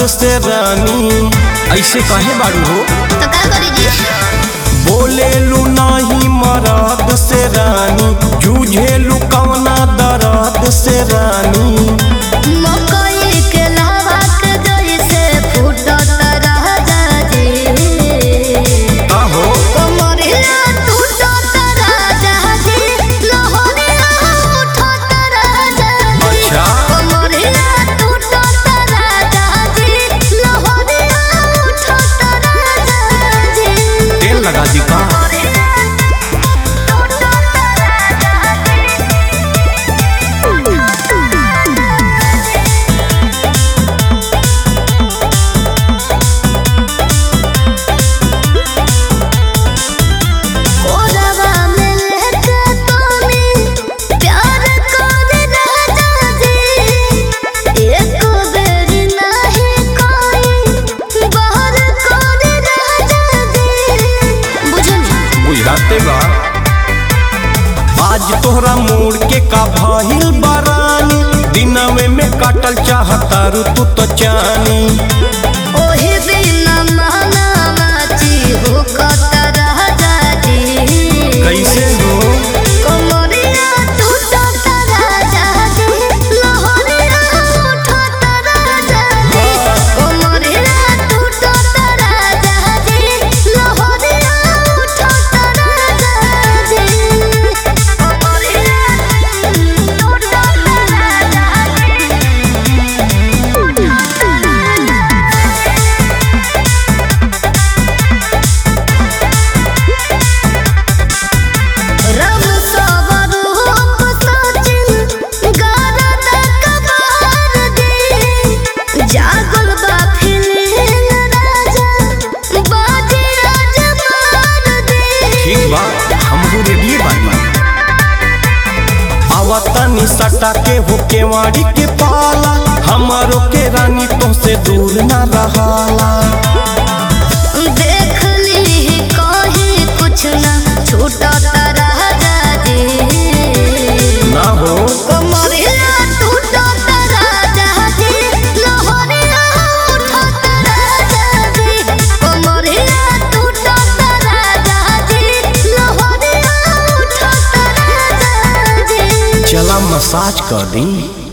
से रानी ऐसे कहे बारू हो तो का करी जी बोले लू नाही मराद से रानी जूझे लू कवना दराद से रानी मकई के लावा के जैसे फूटत राजा जी आहो कमरिया टूटत राजा जी लहरिया उठत राजा जी अच्छा। कमरिया टूटत राजा जी लहरिया उठत राजा जी तेल लगा दी का ओरवा में लेके तोनी प्यार कर राजा जी एक बेर नहीं कोई बाहर कर राजा जी बुझनी बुझाते बा आज तोहरा मोड़ के का भइल बरानी दिनवे में काटल चाहता रू तू तो चानी ओही बिना मानावाची हो कत राजा जी कैसे हो कमरिया टूटत राजा जी लहरिया उठत राजा जी कमरिया टूटत राजा जी लहरिया उठत राजा जी कमरिया टूटत रम सवरूप सचिन गारद कबार दे जागल बा फिलिंग राजा बाजी राज मार दे ठीक बा हमहू रेडियो बानी आवतनी सटा के हो केवाड़ी के पाला हमारो के रानी तो से दूर ना रहाला देख ली कहीं कुछ ना छूटत राजा जी ना हो कमरिया टूटत राजा जी लहरिया उठत राजा जी कमरिया टूटत राजा जी लहरिया उठत राजा जी चला मसाज कर दी